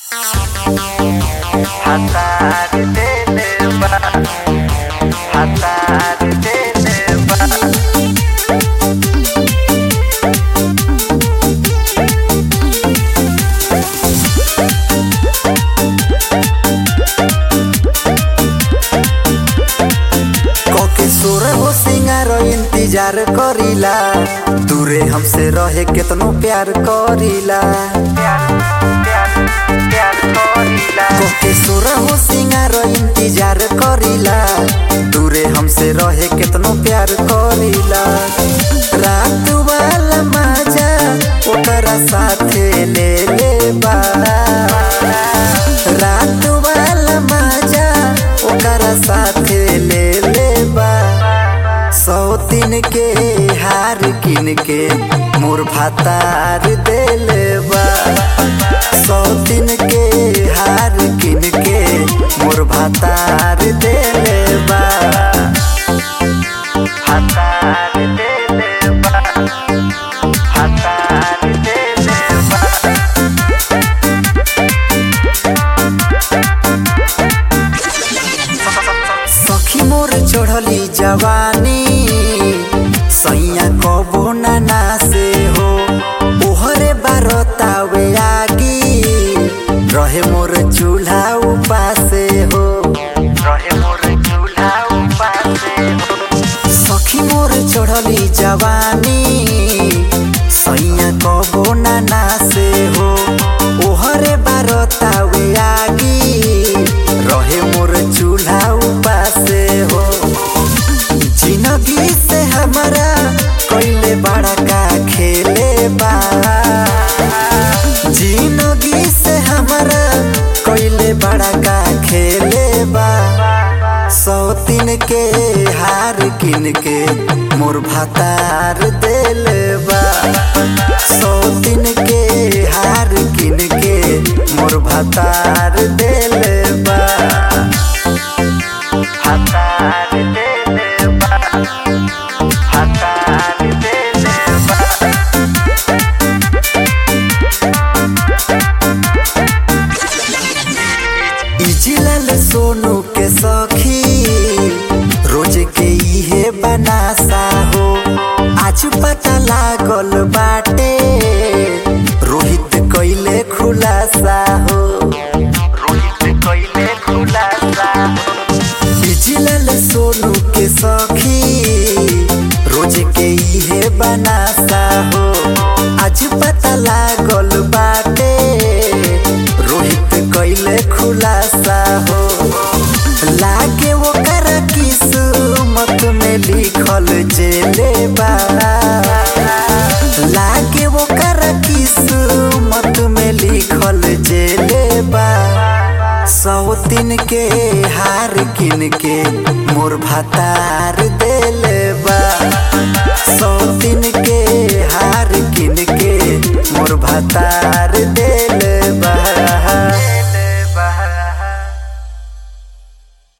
Hatar deleba Hatar deleba कोके सुर हो सिंगार इंतजार करीला दूरे हमसे रहे केतनो प्यार करीला प्यार प्यार प्यार करीला कोके सुर हो सिंगार इंतजार करीला दूरे हमसे रहे केतनो प्यार करीला रात वाला मजा ओकरा साथे ले ले बा रात वाला मजा ओकरा साथे ले ले बा सौ दिन के हार किन के मोर भातार देले बा सौ दिन के हार किन के मोर भातार देले बा Hatar deleba Hatar deleba सखी मोर चढ़ली जवानी सैया कबो ना से हो ओहरे बारतावे आगी रहे मोर चूल्हा उपासे हो रहे मोर चूल्हा उपासे हो सखी मोर चढ़ली जवानी सैया कबो ना से हो ओहरे बारतावे आगी रहे मोर चूल्हा उपासे हो जिंदगी से हमारा कोइले बड़ा का खेले बा जिंदगी से हमारा कोइले बड़ा का खेले बा सौ तीन के हार किन के मोर भातार देले बा सौ तीन के हार किन के मोर भातार देले बा Hatar deleba Hatar deleba इजिलल Sonu के सखी रोज के इहे बनासा हो आज पता लागल बाटे रोहित कइले खुलासा हो रोहित कइले खुलासा इजिलल सोनू के सखी रोज के इहे बनासा हो आज पता लागल बाटे रोहित कइले खुलासा हो लागे वो कर किस्मत में लिखल जेले बा लागे वो कर किस्मत में लिखल जेले बा सौ तीन के हार किन के मोर भातार देले बा सौ तीन के हार किन के मोर भातार